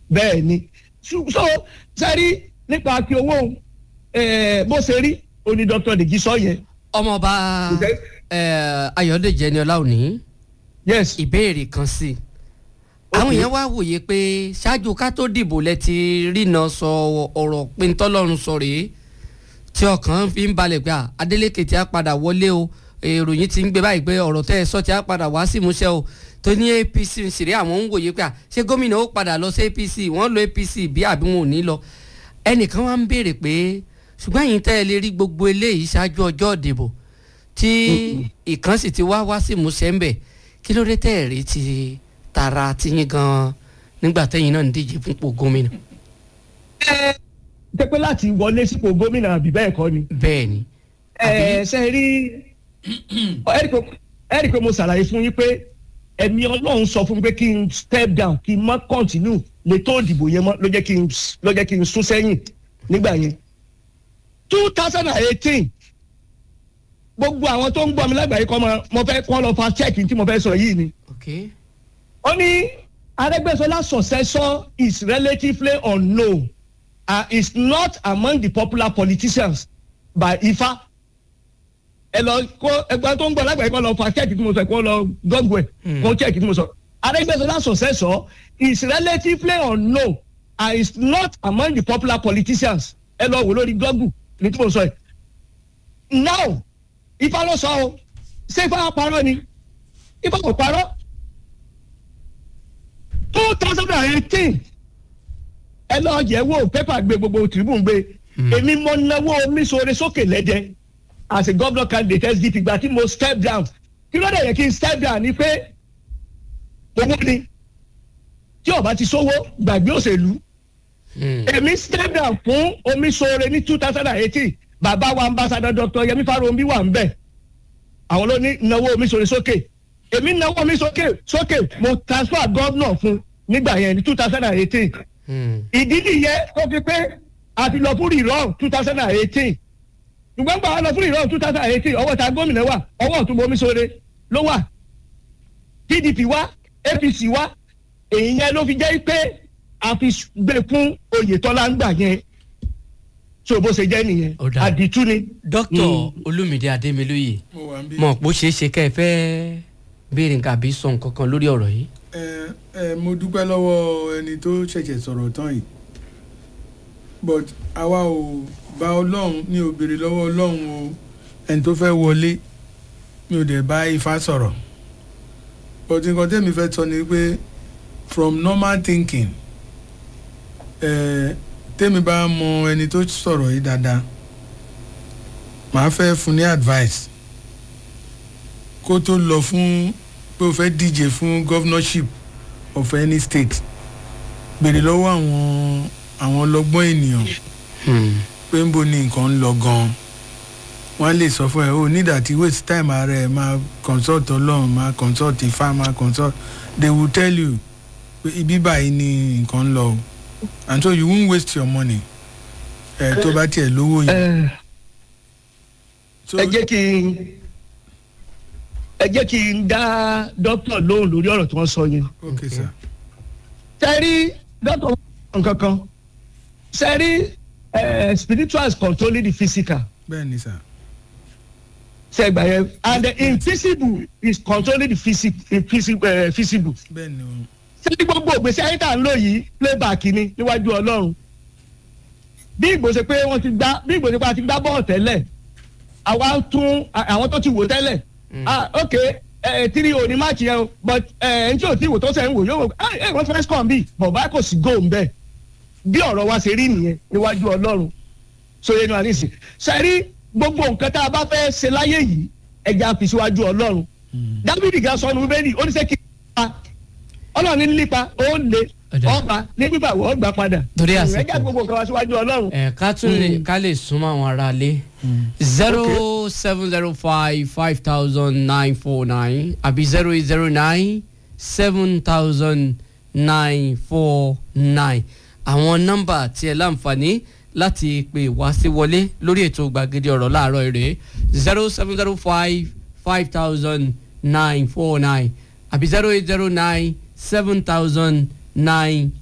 bẹ́ẹ̀ ni so sẹ́rí nípa kí owó bó ṣe rí oní dr deji sọ yẹn. ọmọọba ayọ̀dèjì ẹni ọlá òní yes ìbéèrè kan sí i àwọn èèyàn wá wòye pé ṣáájú ká tó dìbò lẹ ti rìnà sọ ọ̀rọ̀ pé ntọ́lọ́run sọ rèé tí ọkàn fi ń balẹ̀ pé Adeleke tí a padà wọlé o ìròyìn ti ń gbé báyìí pé ọ̀rọ̀ tẹ́ ẹ sọ tí a padà wá sí ìmúṣẹ o tó ní APC ń ṣeré àwọn ń wòye pé ṣé gómìnà ó padà lọ sí APC wọ́n lo APC bí àbí wọn ò ní lọ ẹnìkan wá ń béèrè pé ṣùgbọ́n ẹ̀yin tẹ́ ẹ lè rí gbogbo eléyìí ṣáájú ọjọ́ ìdìbò tí ìkan sì ti wá wá sí ìmúṣẹ ń bẹ̀ kí ló dé tẹ́ ẹ̀ rí ti tara tiyín gan nígbà tẹ́yìn náà ń díje fúnpò gómìnà. ẹ tẹpẹ láti wọlé sípò gómìnà àbí bẹ́ẹ̀ kọ́ ni. bẹ́ẹ̀ ni. ẹ ṣe rí ẹ rí i pé mo ṣàlàyé fún yín pé ẹ̀mí ọlọ́run sọ fún mi pé kí n step down kí n má continue lè tó ìdìbò yẹn mọ́ ló jẹ́ kí n ló jẹ́ kí n sún sẹ́yìn nígbà yẹn. two thousand and eighteen gbogbo àwọn tó ń gbọ́ mi lágbàáyé kọ́ mo fẹ́ kọ́ lọ fa check tí mo fẹ́ sọ yìí ni. okay ó ní Arẹ́gbẹ́ṣọlá successor is relatively unknown and is not among the popular politicians by Ifá ẹ lọ kó ẹgbẹ́ tó ń gbọ́ lágbàáyé kó lọ fa check tí mo sọ kó lọ gọ́gùn ẹ̀ kó check tí mo sọ Arẹ́gbẹ́ṣọlá successor is relatively unknown and is not among the popular politicians ẹ lọ wò lórí gọ́gùn ní tí mo sọ ẹ̀ now Ifá ló sọ o ṣé Ifá parọ́ ni Ifá kò parọ́ two thousand and eighteen ẹ lọ yẹ̀ wò pépà gbé gbogbo tribune gbé èmi mo náwó mi sóore sókè lẹ́jẹ̀ as a governor candidate SDP gba tí mo step down kí ló dé yẹ kí n step down ni pé owó ni tí ó bá ti sówó gbàgbé òṣèlú èmi step down fún omi sóore ní two thousand and eighteen bàbá wa ambassador Dr. Yẹmí Farounbi wà ń bẹ̀ àwọn ló ní náwó omi sóore sókè èmi náwó mi sókè sókè mo transfer governor fún nígbà yẹn ní two thousand and eighteen ìdí nìyẹn tó fi pé a ti lọ fún rírọ two thousand and eighteen ṣùgbọ́n gbà wá lọ fún rírọ two thousand and eighteen ọwọ́ ta gómìnà wà ọwọ́ ọ̀tún bomi sóore ló wà PDP wá APC wá èyí yẹn ló fi jẹ́ pé a fi gbé fún Oyètọ́lá ń gbà yẹn so bó ṣe jẹ́ nìyẹn Ó dáa. àdìtú ni. dókítà olúmídé adémilóye mo wà ń bí. mọ̀ pé ó ṣeé ṣe kẹ́ ẹ fẹ́ béèrè nǹkan àbí sọ nǹkan kan lórí ọ̀rọ̀ yìí. ẹ ẹ mo dúpẹ́ lọ́wọ́ ẹni tó ṣẹ̀ṣẹ̀ sọ̀rọ̀ tán yìí but àwa ò bá ọlọ́run mi ò béèrè lọ́wọ́ ọlọ́run o ẹni tó fẹ́ wọlé mi ò dẹ̀ bá ifá sọ̀rọ̀ but nǹkan tẹ́mi fẹ́ sọ ni pé from normal thinking ẹ tẹ́mi bá mọ ẹni tó sọ̀rọ̀ yìí dáadáa màá fẹ́ fún ní advice kó tó lọ fún pé o fẹ́ díje fún governorship of any state béèrè lọ́wọ́ àwọn àwọn ọlọ́gbọ́n ènìyàn pé ń bo ni nǹkan ń lọ gan-an wọ́n á lè sọ fún ẹ o need àti waste time ara ẹ máa consult ọlọ́run máa consult ifá máa consult they will tell you pé ibi báyìí ni nǹkan ń lọ o and so you won't waste your money ẹ tó bá tiẹ̀ lówó yìí. ẹ So- ẹ jẹ́ kí n ẹ jẹ́ kí n dá dókítà lóhùn lórí ọ̀rọ̀ tí wọ́n sọ yẹn. okay sir. sẹ́rí dókítà nǹkan kan sẹ́rí eh, spiritual is controlling the physical bẹ́ẹ̀ ni sir. sẹ́gbà yẹn and the invisible is controlling the physical uh, visible. bẹ́ẹ̀ ni o. sẹ́rí gbogbo ògbésí ayé tá à ń lò yìí playback ni níwájú ọlọ́run bí ìgbòsè pé wọ́n ti gbá bí ìgbòsè pé a ti gbá bọ́ọ̀ tẹ́lẹ̀ àwa ń tún à- àwọn tó ti wò tẹ́lẹ̀ ah ok ẹ tiri òní máàcì yẹn o but ẹ n tí ò tí wò tó sẹ́ ń wò yóò wò ẹ ẹ wọ́n fẹ́ score bí bọ̀bá kò sí goal ń bẹ̀ bí ọ̀rọ̀ wa ṣe rí nìyẹn níwájú ọlọ́run sóye ní wa nísìn sẹ́rí gbogbo nǹkan tá a bá fẹ́ ṣe láyé yìí ẹja fi síwájú ọlọ́run dábìdì gan sọnù bẹ́ẹ̀ni ó ní sẹ́ kí n pa ọlọ́run ní lípa ó lè Ọ̀dà. ọba ní pípa wọ́n gbà padà Torí àsìkò. ẹja gbogbo nǹkan wa síwájú ọlọ́run ẹ ká tún lè ká lè súnmọ́ àwọn ará ilé zero seven zero five five thousand nine four nine àbí zero eight zero nine seven thousand nine four nine àwọn nọ́mbà tí ẹ láǹfààní láti pè wá sí wọlé lórí ètò gbàgede ọ̀rọ̀ láàárọ̀ èrè zero seven zero five five thousand nine four nine àbí zero eight zero nine seven thousand nine